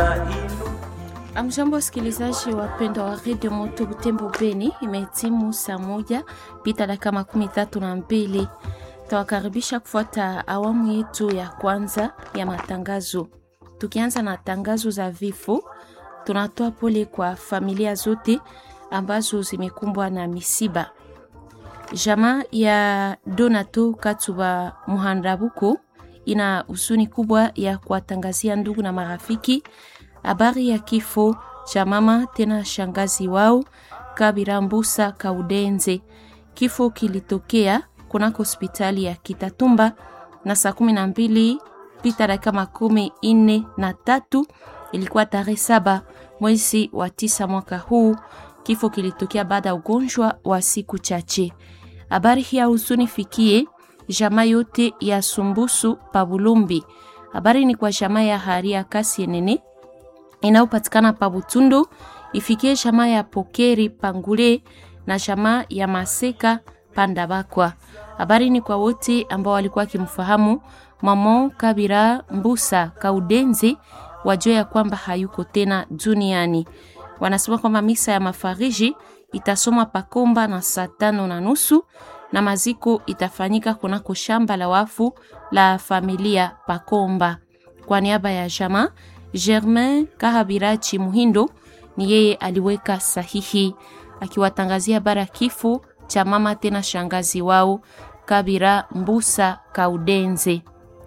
Amjambo, wasikilizaji wapendwa wa redio Moto Butembo Beni, imetimu saa moja pita dakika makumi tatu na mbili. Tawakaribisha kufuata awamu yetu ya kwanza ya matangazo. Tukianza na tangazo za vifo, tunatoa pole kwa familia zote ambazo zimekumbwa na misiba. Jamaa ya Donato Katuba Muhandabuko ina huzuni kubwa ya kuwatangazia ndugu na marafiki habari ya kifo cha mama tena shangazi wao Kabira Mbusa Kaudenze. Kifo kilitokea kunako hospitali ya Kitatumba na saa kumi na mbili pita dakika makumi ine na tatu ilikuwa tarehe saba mwezi wa tisa mwaka huu. Kifo kilitokea baada ya ugonjwa wa siku chache. Habari hii ya huzuni fikie jamaa yote ya Sumbusu Pabulumbi. Habari ni kwa jamaa ya Haria Kasienene inayopatikana pa Butundu, ifikie jamaa ya Pokeri Pangule na jamaa ya Maseka Pandabakwa. Habari ni kwa wote ambao walikuwa wakimfahamu mama Kabira Mbusa Kaudenzi, wajua ya kwamba hayuko tena duniani. Wanasema kwamba misa ya mafariji itasomwa Pakomba na saa tano na nusu na maziko itafanyika kunako shamba la wafu la familia Pakomba. Kwa niaba ya jamaa Germain Kahabirachi Muhindo ni yeye aliweka sahihi akiwatangazia habari ya kifo cha mama tena shangazi wao Kabira Mbusa Kaudenze.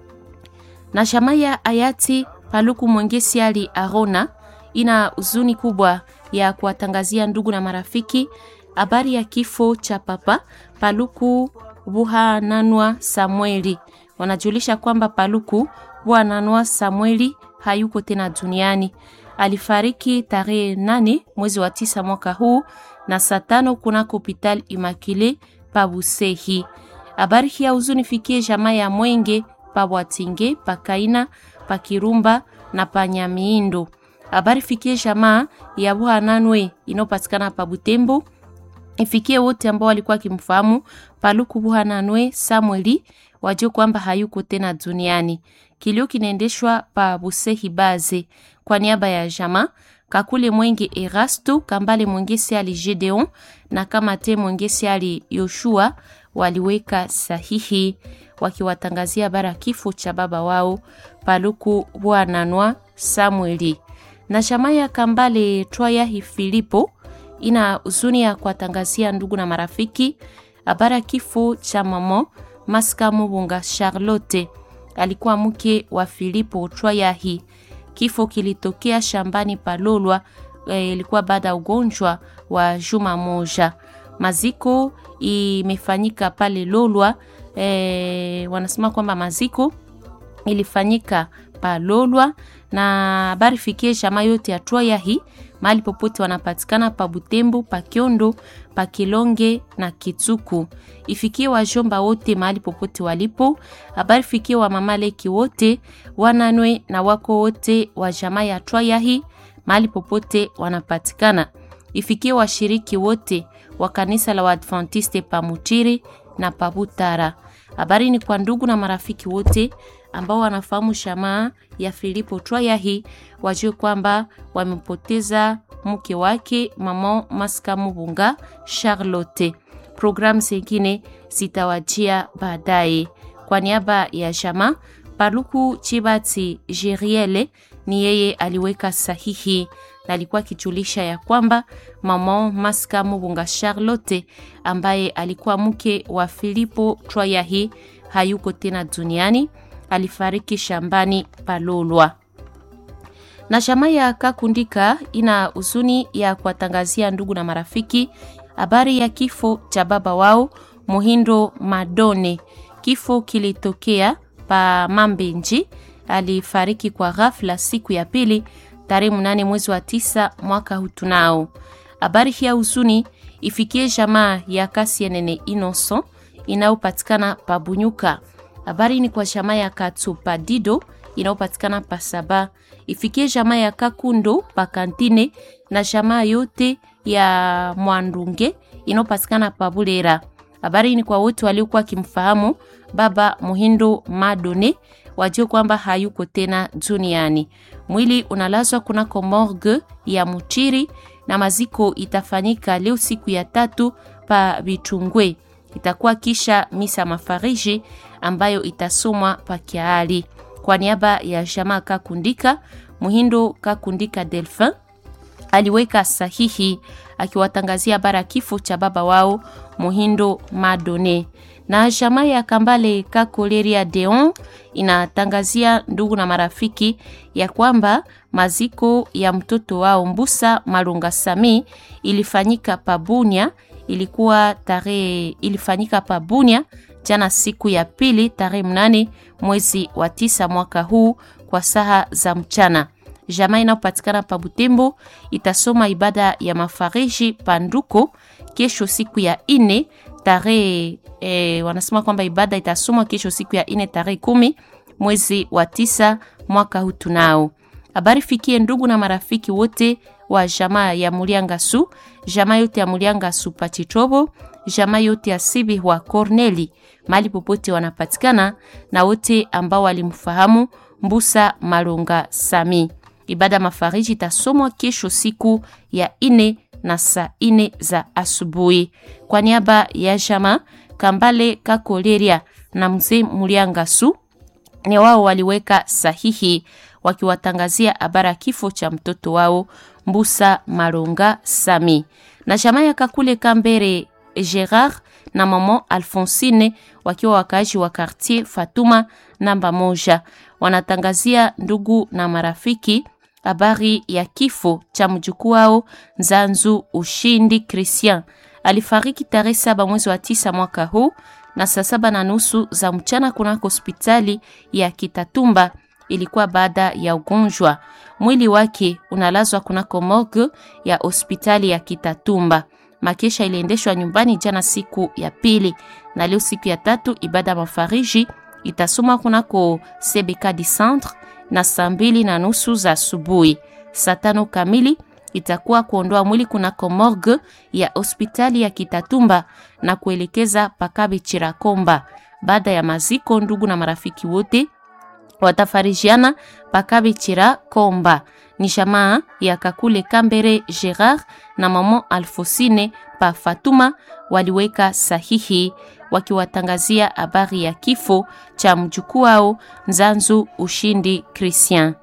Na jamaa ya hayati Paluku Mwengesi Ali Arona ina huzuni kubwa ya kuwatangazia ndugu na marafiki habari ya kifo cha papa Paluku Buhananwa Samueli. Wanajulisha kwamba Paluku Buhananwa Samueli hayuko tena duniani. Alifariki tarehe nane mwezi wa tisa mwaka huu na saa tano kunako hopital Imakile Pabusehi. Habari hii ya huzuni fikie jamaa ya Mwenge Pabwatinge Pakaina Pakirumba na Panyamiindo. Habari fikie jamaa ya Buhananwe inayopatikana pa Butembo. Ifikie wote ambao walikuwa kimfahamu Paluku Buhananwe Samueli wajue kwamba hayuko tena duniani. Kilio kinaendeshwa pa Busehi Baze kwa niaba ya jamaa Kakule Mwenge Erasto Kambale Mwengesi ali Gedeon na Kamate Mwengesi ali Yoshua waliweka sahihi wakiwatangazia bara kifo cha baba wao Paluku Bwananwa Samueli. Na jamaa ya Kambale Twaya Filipo ina huzuni ya kuwatangazia ndugu na marafiki habari kifo cha mama Maska Mubunga Charlotte alikuwa mke wa Filipo Twayahi. Kifo kilitokea shambani Palolwa, ilikuwa e, baada ya ugonjwa wa juma moja. Maziko imefanyika pale Lolwa. E, wanasema kwamba maziko ilifanyika Palolwa na habari fikie jamaa yote ya Twayahi mahali popote wanapatikana pa Butembo, pa Kiondo, pa Kilonge na Kitsuku. Ifikie wajomba wote mahali popote walipo. Habari fikie wa mama Leki wote wananwe na wako wote wa jamaa ya Twayahi mahali popote wanapatikana. Ifikie washiriki wote wa kanisa la Waadventiste pa Mutiri na pa Butara. Habari ni kwa ndugu na marafiki wote ambao wanafahamu shamaa ya Filipo Twayahi wajue kwamba wamempoteza mke wake mama Maska Mubunga Charlotte. Programu zingine zitawajia baadaye. Kwa niaba ya jamaa Paluku Chibati Jeriele ni yeye aliweka sahihi na alikuwa akijulisha ya kwamba mama Maska Mubunga Charlotte ambaye alikuwa mke wa Filipo Twayahi hayuko tena duniani alifariki shambani Palolwa. Na jamaa ya Kakundika ina huzuni ya kuwatangazia ndugu na marafiki habari ya kifo cha baba wao Muhindo Madone. Kifo kilitokea pa Mambenji, alifariki kwa ghafla siku ya pili tarehe mnane mwezi wa tisa mwaka hutunao. Habari hii ya huzuni ifikie jamaa ya Kasienene Innocent inayopatikana pa Bunyuka. Habari ni kwa jamaa ya Katsupa Dido inayopatikana pa Saba, ifikie jamaa ya Kakundo pa Kantine na jamaa yote ya Mwandunge inayopatikana pa Bulera. Habari ni kwa wote waliokuwa kimfahamu baba Muhindo Madone, wajue kwamba hayuko tena duniani. Mwili unalazwa kunako morgue ya Muchiri na maziko itafanyika leo siku ya tatu pa Bitungwe. Itakuwa kisha misa mafariji ambayo itasomwa pa Kiali. Kwa niaba ya jamaa Kakundika, Muhindo Kakundika Delphin aliweka sahihi akiwatangazia bara kifo cha baba wao Muhindo Madone. Na jamaa ya Kambale Kakoleria Deon inatangazia ndugu na marafiki ya kwamba maziko ya mtoto wao Mbusa Malunga Sami ilifanyika Pabunia, ilikuwa tarehe ilifanyika Pabunia jana siku ya pili tarehe mnane mwezi wa tisa mwaka huu kwa saa za mchana. Jamaa inayopatikana pa Butembo itasoma ibada ya mafariji Panduko kesho siku ya ine tarehe e, wanasema kwamba ibada itasomwa kesho siku ya ine tarehe kumi mwezi wa tisa mwaka huu. Tunao habari fikie ndugu na marafiki wote wa jamaa ya Muliangasu, jamaa yote ya Muliangasu Pachitobo, jamaa yote ya Sibi wa Corneli mali popote wanapatikana na wote ambao walimfahamu Mbusa Malonga Sami. Ibada mafariji itasomwa kesho siku ya ine na saa ine za asubuhi. Kwa niaba ya jamaa Kambale Kakoleria na mzee Muliangasu, ni wao waliweka sahihi wakiwatangazia habara kifo cha mtoto wao Mbusa Malonga Sami. Na jamaa ya Kakule Kambere Gerard na mama Alfonsine wakiwa wakaaji wa quartier Fatuma namba moja wanatangazia ndugu na marafiki habari ya kifo cha mjukuu wao Nzanzu Ushindi Christian. Alifariki tarehe saba mwezi wa tisa mwaka huu na saa saba na nusu za mchana kunako hospitali ya Kitatumba. Ilikuwa baada ya ugonjwa. Mwili wake unalazwa kunako morgue ya hospitali ya Kitatumba. Makesha iliendeshwa nyumbani jana siku ya pili, na leo siku ya tatu ibada mafariji itasoma kunako CBK di Centre na saa mbili na nusu za asubuhi. Saa tano kamili itakuwa kuondoa mwili kunako morgue ya hospitali ya Kitatumba na kuelekeza pakabe Chirakomba. Baada ya maziko, ndugu na marafiki wote watafarijiana pakabe Chirakomba. Ni jamaa ya Kakule Kambere Gerard na mama Alfosine pa Fatuma waliweka sahihi wakiwatangazia habari ya kifo cha mjukuu wao Nzanzu Ushindi Christian.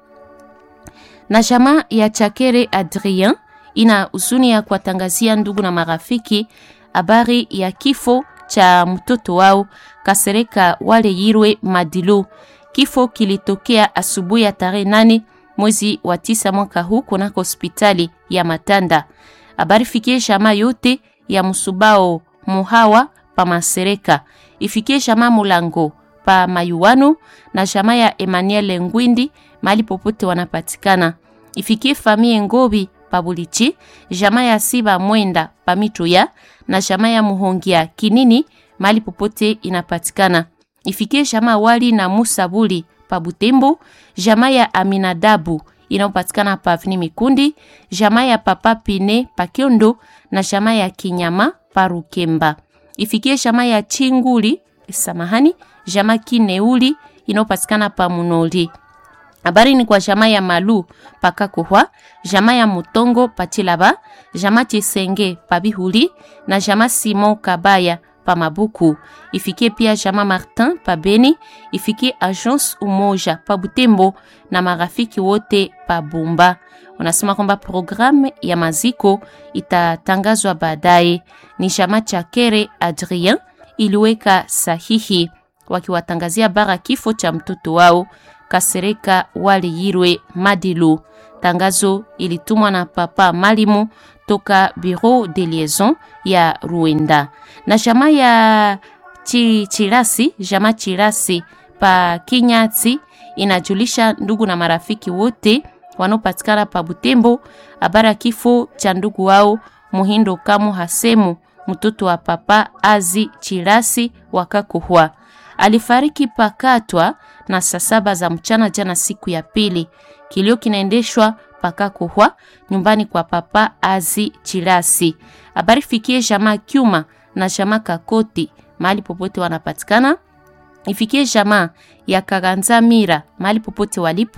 Na jamaa ya Chakere Adrien ina huzuni ya kuwatangazia ndugu na marafiki habari ya kifo cha mtoto wao Kasereka Wale Yirwe Madilu. Kifo kilitokea asubuhi ya tarehe nane mwezi wa tisa mwaka huu kunako hospitali ya Matanda. Habari fikie jamaa yote ya Musubao Muhawa pa Masereka, ifikie jamaa Mulango pa Mayuwano na jamaa ya Emmanuel Ngwindi mali popote wanapatikana. Ifikie famie Ngobi pa Bulichi, jamaa ya Siba Mwenda pa Mituya na jamaa ya Muhongia Kinini mali popote inapatikana. Ifikie jamaa Wali na Musa Buli pa Butembo, jamaa ya Aminadabu inayopatikana pa Avni Mikundi, jamaa ya Papa Pine pa Kiondo na jamaa ya Kinyama pa Rukemba. Ifikie jamaa ya Chinguli, samahani, jamaa Kineuli inayopatikana pa Munoli. Habari ni kwa jamaa ya Malu pakakohwa, jamaa ya Mutongo pachilaba, jamaa Chisenge pabihuli na jamaa Simon Kabaya pa Mabuku. Ifikie pia jamaa Martin pa Beni, ifikie Agence Umoja pa Butembo na marafiki wote pa Bumba. Unasema kwamba programu ya maziko itatangazwa baadaye. Ni jamaa Chakere Adrien iliweka sahihi wakiwatangazia bara kifo cha mtoto wao Kasereka Wale Yirwe Madilu. Tangazo ilitumwa na papa Malimu toka Bureau de Liaison ya Ruenda. Na jamaa ya chi, Chirasi, jamaa Chirasi pa Kinyati inajulisha ndugu na marafiki wote wanaopatikana pa Butembo habari ya kifo cha ndugu wao Muhindo Kamu Hasemu, mtoto wa papa Azi Chirasi wakakuhwa alifariki pakatwa na saa saba za mchana jana, siku ya pili. Kilio kinaendeshwa pakakuhwa nyumbani kwa papa Azi Chirasi. Habari fikie jamaa Kyuma na jamaa Kakoti mahali popote wanapatikana, ifikie jamaa ya Kaganza Mira mahali popote walipo,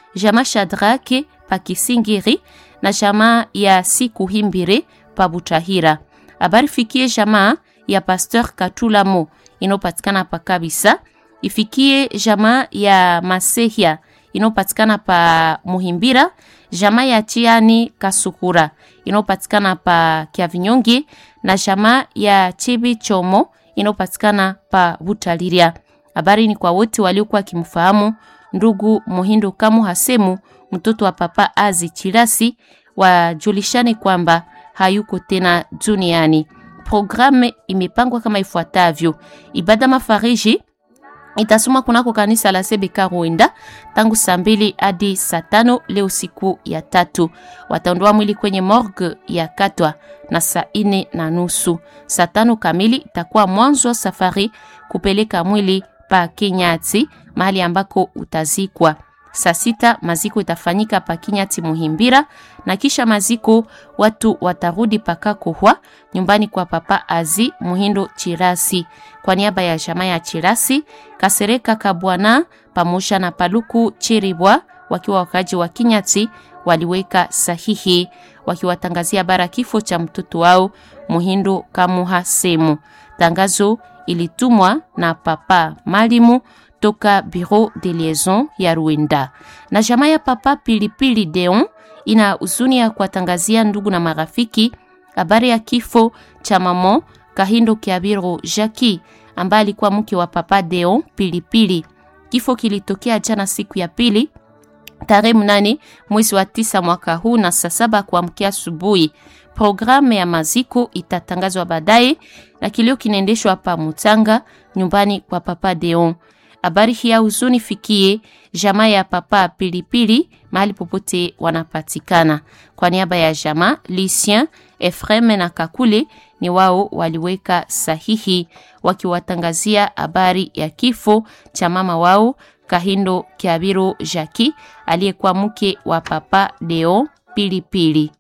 jamaa Shadrake pa Kisingiri na jamaa ya Siku Himbire pa Butahira. Habari fikie jamaa ya Pasteur Katulamo inayopatikana pa Kabisa, ifikie jamaa ya Masehia inayopatikana pa Muhimbira, jamaa ya Chiani Kasukura inayopatikana pa Kiavinyongi na jamaa ya Chibi Chomo inayopatikana pa Butaliria. Habari ni kwa wote waliokuwa kimfahamu ndugu Muhindo Kamu Hasemu mtoto wa papa Azi Chirasi, wajulishane kwamba hayuko tena duniani. Programu imepangwa kama ifuatavyo: ibada mafariji itasomwa kunako kanisa la Sebeka Rwenda tangu saa mbili hadi saa tano leo siku ya tatu. Wataondoa mwili kwenye morgue ya Katwa na saa ine na nusu. Saa tano kamili itakuwa mwanzo wa safari kupeleka mwili pa Kenyati mahali ambako utazikwa. Saa sita maziko itafanyika pa Kinyati Muhimbira, na kisha maziko watu watarudi pakakohwa nyumbani kwa papa Azi Muhindo Chirasi. Kwa niaba ya jamaa ya Chirasi, Kasereka Kabwana pamoja na Paluku Chiribwa wakiwa wakaji wa Kinyati waliweka sahihi wakiwatangazia bara kifo cha mtoto wao Muhindo Kamuha Semu. Tangazo ilitumwa na papa Malimu toka Bureau de Liaison ya Rwanda. Na jamaa ya papa Pilipili Deon ina huzuni ya kuwatangazia ndugu na marafiki habari ya kifo cha mamo Kahindo Kiabiro Jackie ambaye alikuwa mke wa papa Deon Pilipili. Kifo kilitokea jana siku ya pili tarehe mnane mwezi wa tisa mwaka huu na saa saba kuamkia asubuhi. Programu ya maziko itatangazwa baadaye na kilio kinaendeshwa hapa Mutanga nyumbani kwa papa Deon. Habari hii ya huzuni fikie jamaa ya papa Pilipili mahali popote wanapatikana. Kwa niaba ya jamaa Lucien, Efreme na Kakule ni wao waliweka sahihi wakiwatangazia habari ya kifo cha mama wao Kahindo Kiabiro Jackie aliyekuwa mke wa papa Deo Pilipili.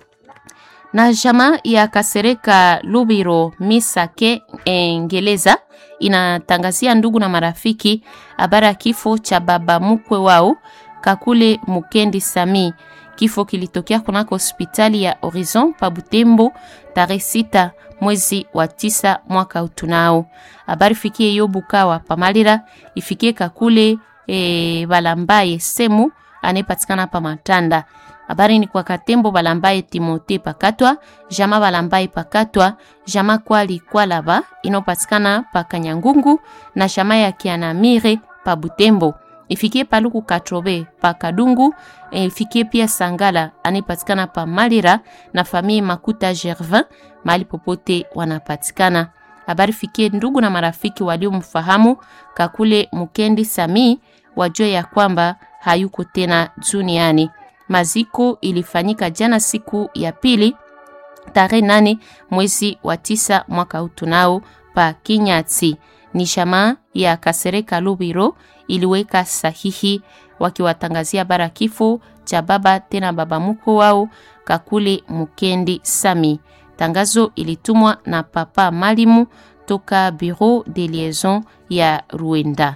Na jamaa ya Kasereka Lubiro Misake Engeleza inatangazia ndugu na marafiki habari ya kifo cha baba mkwe wao Kakule Mukendi Sami. Kifo kilitokea kunako hospitali ya Horizon pa Butembo tarehe sita mwezi wa tisa mwaka utunao. Habari fikie yo Bukawa pamalira ifikie Kakule e, Balambaye Semu anayepatikana pa Matanda. Habari ni kwa Katembo Balambaye Timote Pakatwa, Jama Balambaye Pakatwa, Jama Kwali Kwalaba inopatikana pa Kanyangungu na Jama ya Kianamire pa Butembo. Ifikie Paluku Katrobe pa Kadungu, e, ifikie pia Sangala anayepatikana pa Malira na famille Makuta Gervin mahali popote wanapatikana. Habari fikie ndugu na marafiki waliomfahamu Kakule Mukendi Sami wajue ya kwamba hayuko tena duniani. Maziko ilifanyika jana siku ya pili tarehe nane mwezi wa tisa mwaka utunao pa Kinyati. Ni shamaa ya Kasereka Lubiro iliweka sahihi wakiwatangazia bara kifo cha baba tena baba mkwe wao Kakule Mukendi Sami. Tangazo ilitumwa na papa Malimu toka Bureau de Liaison ya Rwanda.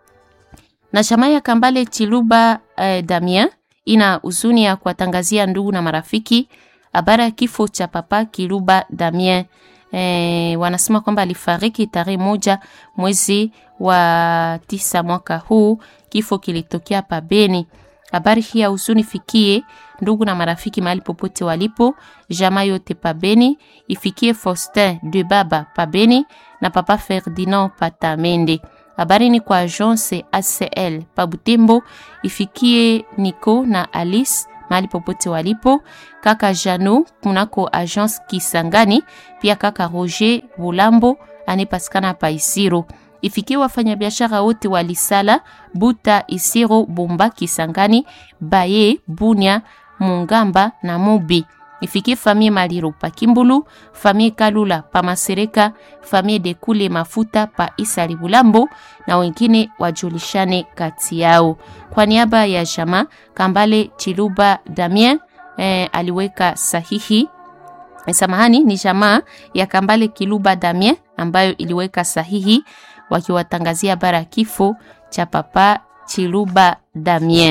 Na shamaa ya Kambale Chiluba eh, Damien ina huzuni ya kuwatangazia ndugu na marafiki habari ya kifo cha papa Kiluba Damien. E, wanasema kwamba alifariki tarehe moja mwezi wa tisa mwaka huu. Kifo kilitokea pa Beni. Habari hii ya huzuni fikie ndugu na marafiki mahali popote walipo, jamaa yote pa Beni, ifikie Faustin de Baba pa Beni na papa Ferdinand Patamende. Habari ni kwa agence ACL pa Butembo, ifikie Nico na Alice mahali popote walipo, kaka Jano kunako agence Kisangani, pia kaka Roger Bulambo anayepatikana pa Isiro. Ifikie wafanyabiashara wote wa Lisala, Buta, Isiro, Bomba, Kisangani, Baye, Bunya, Mungamba na Mubi. Ifikie famille Maliro pa Kimbulu, famille Kalula pa Masereka, famille Dekule Mafuta pa Isali Bulambo na wengine wajulishane kati yao. Kwa niaba ya jama Kambale Chiluba Damien eh, aliweka sahihi samahani, ni jamaa ya Kambale Kiluba Damien ambayo iliweka sahihi wakiwatangazia bara kifo cha papa Chiluba Damien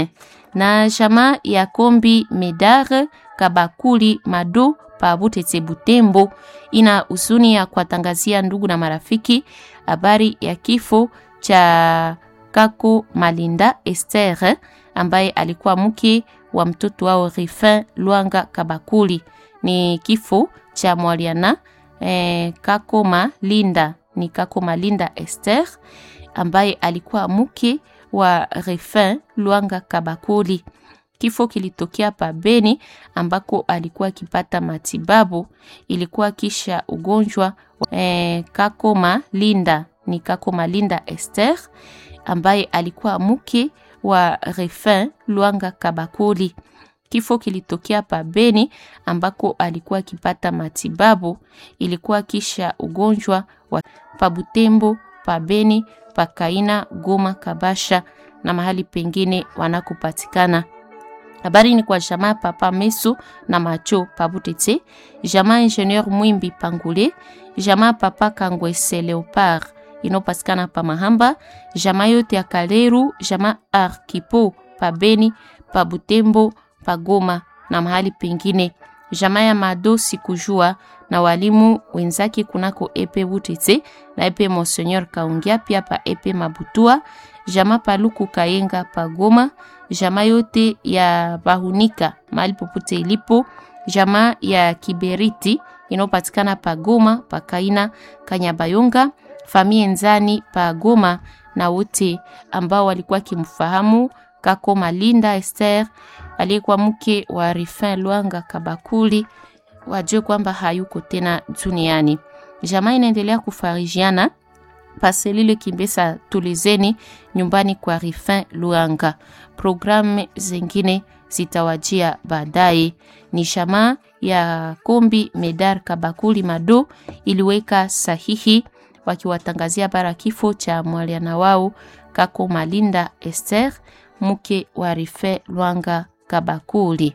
na jamaa ya Kombi Medar Kabakuli Mado pa Butete Butembo ina huzuni ya kuwatangazia ndugu na marafiki habari ya kifo cha Kako Malinda Esther ambaye alikuwa mke wa mtoto wao Rifin Lwanga Kabakuli. Ni kifo cha Mwaliana eh, Kako Malinda ni Kako Malinda Esther ambaye alikuwa mke wa Rifin Lwanga Kabakuli. Kifo kilitokea pa Beni ambako alikuwa akipata matibabu, ilikuwa kisha ugonjwa eh, Kakoma Linda ni Kakoma Linda Esther ambaye alikuwa mke wa Refin Lwanga Kabakuli. Kifo kilitokea pa Beni ambako alikuwa akipata matibabu, ilikuwa kisha ugonjwa wa pa Butembo, pa Beni, pa Kaina, Goma, Kabasha na mahali pengine wanakopatikana. Habari ni kwa jamaa Papa Meso na Macho Pabutete, jamaa Ingenieur Mwimbi Pangule, jamaa Papa Kangwese Leopard inopatikana pa Mahamba, jamaa yote ya Kaleru, jamaa Arkipo pa Beni, pa Butembo, pa Goma na mahali pengine, jamaa ya Mado sikujua na walimu wenzake kunako epe Butete na epe Monseigneur Kaungia pia pa epe Mabutua, jamaa Paluku Kayenga pa Goma jamaa yote ya Bahunika mahali popote ilipo, jamaa ya Kiberiti inayopatikana pa Goma, pa Kaina, Kanyabayonga, famie Nzani pa Goma na wote ambao walikuwa kimfahamu Kako Malinda Esther aliyekuwa mke wa Rifin Lwanga Kabakuli wajue kwamba hayuko tena duniani. Jamaa inaendelea kufarijiana paselile Kimbesa Tulizeni nyumbani kwa Rifin Luanga. Programu zingine zitawajia baadaye. Ni shamaa ya Kombi Medar Kabakuli Mado iliweka sahihi wakiwatangazia bara kifo cha mwaliana wao Kako Malinda Esther mke wa Rifin Luanga Kabakuli.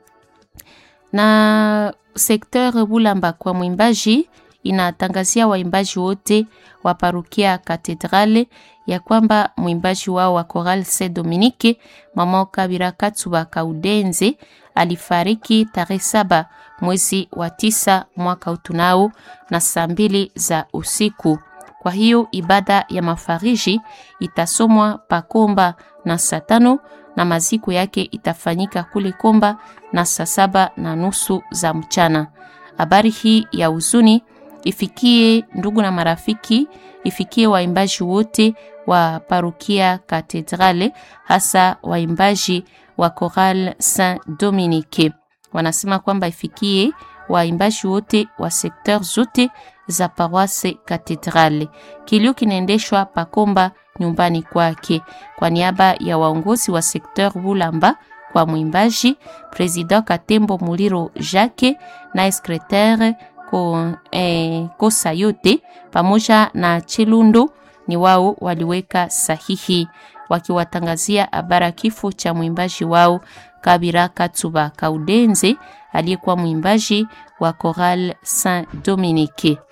Na sekteur Bulamba kwa mwimbaji inatangazia waimbaji wote wa parokia Katedrale ya kwamba mwimbaji wao wa Choral Saint Dominique mama Kabira Katsuba Kaudenze alifariki tarehe saba mwezi wa tisa mwaka utunao na saa mbili za usiku. Kwa hiyo ibada ya mafariji itasomwa Pakomba na saa tano na maziko yake itafanyika kule Komba na saa saba na nusu za mchana. Habari hii ya huzuni ifikie ndugu na marafiki, ifikie waimbaji wote wa parokia Katedrale, hasa waimbaji wa Choral Saint Dominique. Wanasema kwamba ifikie waimbaji wote wa sekteur zote za paroisse Katedrale. Kilio kinaendeshwa Pakomba nyumbani kwake. Kwa niaba ya waongozi wa sekteur Bulamba kwa mwimbaji President Katembo Muliro Jacques na secretaire ko, eh, kosa yote pamoja na Chilundo ni wao waliweka sahihi wakiwatangazia habara kifo cha mwimbaji wao Kabira Katsuba Kaudenze aliyekuwa mwimbaji wa Choral Saint Dominique.